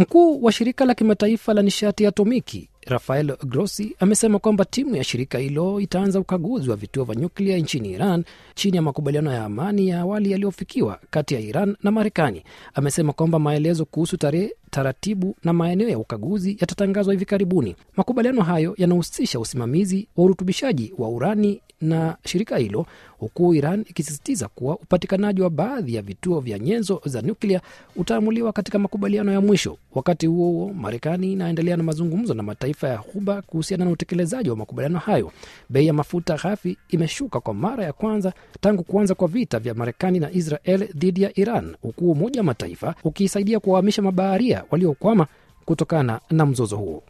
Mkuu wa shirika la kimataifa la nishati ya atomiki Rafael Grossi amesema kwamba timu ya shirika hilo itaanza ukaguzi wa vituo vya nyuklia nchini Iran chini ya makubaliano ya amani ya awali yaliyofikiwa kati ya Iran na Marekani. Amesema kwamba maelezo kuhusu tarehe, taratibu na maeneo ya ukaguzi yatatangazwa hivi karibuni. Makubaliano hayo yanahusisha usimamizi wa urutubishaji wa urani na shirika hilo, huku Iran ikisisitiza kuwa upatikanaji wa baadhi ya vituo vya nyenzo za nyuklia utaamuliwa katika makubaliano ya mwisho. Wakati huo huo, Marekani inaendelea na mazungumzo na mataifa ya Ghuba kuhusiana na utekelezaji wa makubaliano hayo. Bei ya mafuta ghafi imeshuka kwa mara ya kwanza tangu kuanza kwa vita vya Marekani na Israel dhidi ya Iran, huku Umoja wa Mataifa ukisaidia kuwahamisha mabaharia waliokwama kutokana na mzozo huo.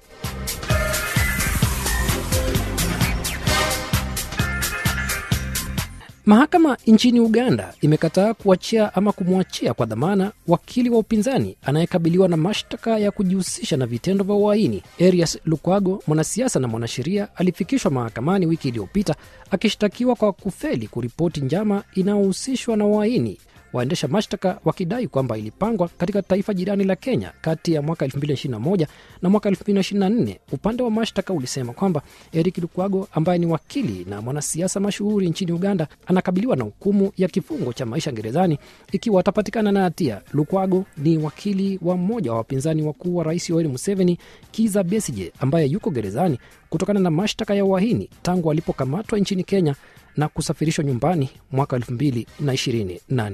Mahakama nchini Uganda imekataa kuachia ama kumwachia kwa dhamana wakili wa upinzani anayekabiliwa na mashtaka ya kujihusisha na vitendo vya uhaini. Erias Lukwago, mwanasiasa na mwanasheria, alifikishwa mahakamani wiki iliyopita akishtakiwa kwa kufeli kuripoti njama inayohusishwa na uhaini waendesha mashtaka wakidai kwamba ilipangwa katika taifa jirani la Kenya kati ya mwaka 2021 na mwaka 2024. Upande wa mashtaka ulisema kwamba Eric Lukwago ambaye ni wakili na mwanasiasa mashuhuri nchini Uganda anakabiliwa na hukumu ya kifungo cha maisha gerezani ikiwa atapatikana na hatia. Lukwago ni wakili wa mmoja wa wapinzani wakuu wa rais Yoweri Museveni, Kiza Besije, ambaye yuko gerezani kutokana na mashtaka ya uhaini tangu alipokamatwa nchini Kenya na kusafirishwa nyumbani mwaka 2024.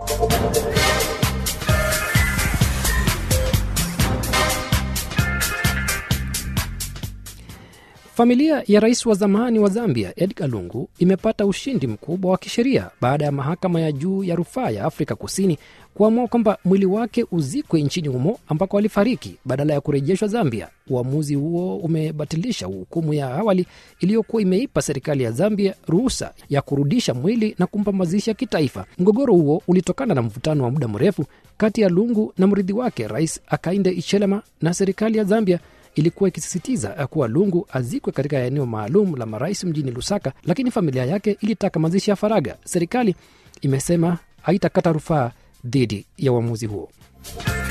Familia ya rais wa zamani wa Zambia Edgar Lungu imepata ushindi mkubwa wa kisheria baada ya mahakama ya juu ya rufaa ya Afrika Kusini kuamua kwamba mwili wake uzikwe nchini humo ambako alifariki badala ya kurejeshwa Zambia. Uamuzi huo umebatilisha hukumu ya awali iliyokuwa imeipa serikali ya Zambia ruhusa ya kurudisha mwili na kumpa mazishi ya kitaifa. Mgogoro huo ulitokana na mvutano wa muda mrefu kati ya Lungu na mrithi wake Rais Akainde Ichelema, na serikali ya Zambia ilikuwa ikisisitiza kuwa Lungu azikwe katika eneo maalum la marais mjini Lusaka, lakini familia yake ilitaka mazishi ya faraga. Serikali imesema haitakata rufaa dhidi ya uamuzi huo.